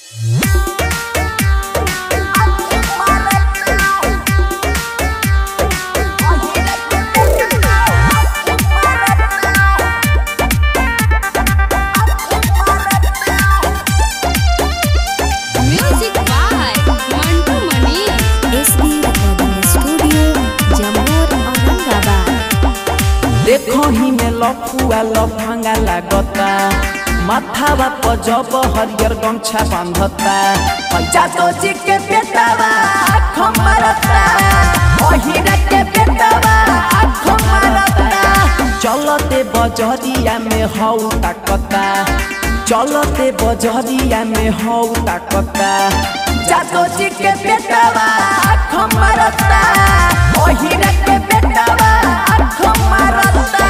Music by Mantu Mani. SB Recording Studio, Jammu Aurangabad. देखो ही में लफुआ लफंगा लागता माथावा पर जब हरियर गमछा बांधता जादो जी के बेटावा आँख मारता ओहिरा के बेटावा आँख मारता चलते बजरिया में हौ ताकता चलते बजरिया में हौ ताकता जादो जी के बेटावा आँख मारता ओहिरा के बेटावा आँख मारता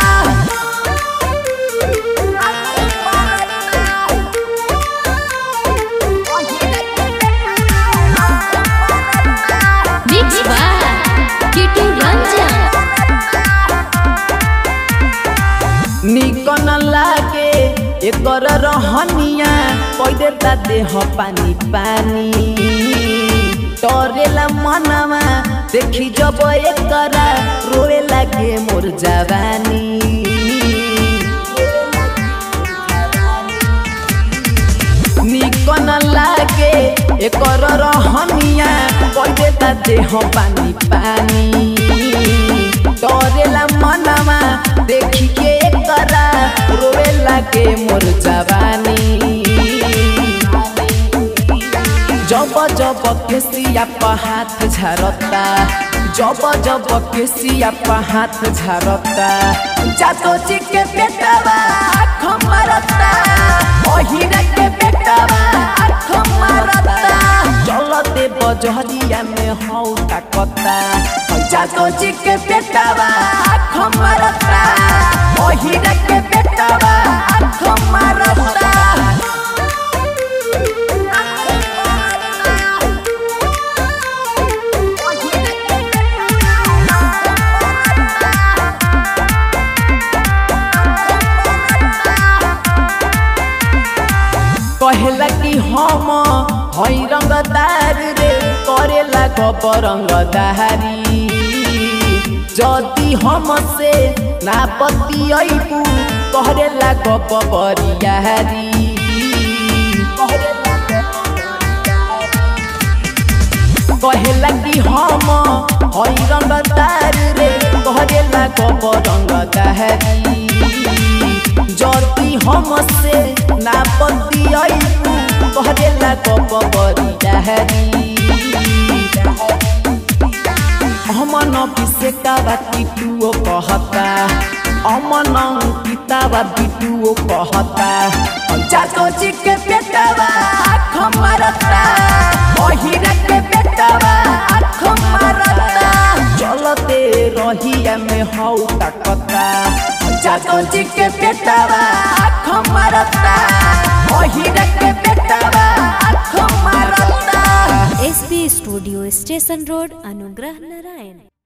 Mixed by Kitu Ranjan. निकन लागे एकर रहनिया कई देता देह पानी पानी डरेला मनवा देखी जब एकरा रोए लागे मोर जवानी निकन लागे एकर रहनिया कई देता देह पानी पानी डरेला मनवा देखी के एकरा रोए लागे मोर जवानी जब जब केसिया पर हाथ झरता जब जब केसिया पर हाथ झरता जातो जी के बेटावा आँख मारता ओहिरा के बेटावा आँख मारता चलते बजरिया में हौ ताकता जातो जी के बेटावा आँख मारता ओहिरा के बेटावा आँख मारता कहेला कि हम हई रंगदार रे करेला गबर रंगदारी जदि हम से ना बतियबू करेला गप बरियारी कहेला कि हम हई रंगदार रे करेला गप रंगदारी जदि हम से ना बतियबू करेला गप बरियारी अमन बिसेकावा टिटुओ कहता अमन पितावा बिटुओ कहता जातो जी के बेटावा आँख मारता ओहिरा के बेटावा आँख मारता चलते रहिया में हौ ताकता जातो जी के बेटावा आँख मारता ओहिरा के बेटावा आँख मारता SB Studio, Station Road, Anugrah Narayan.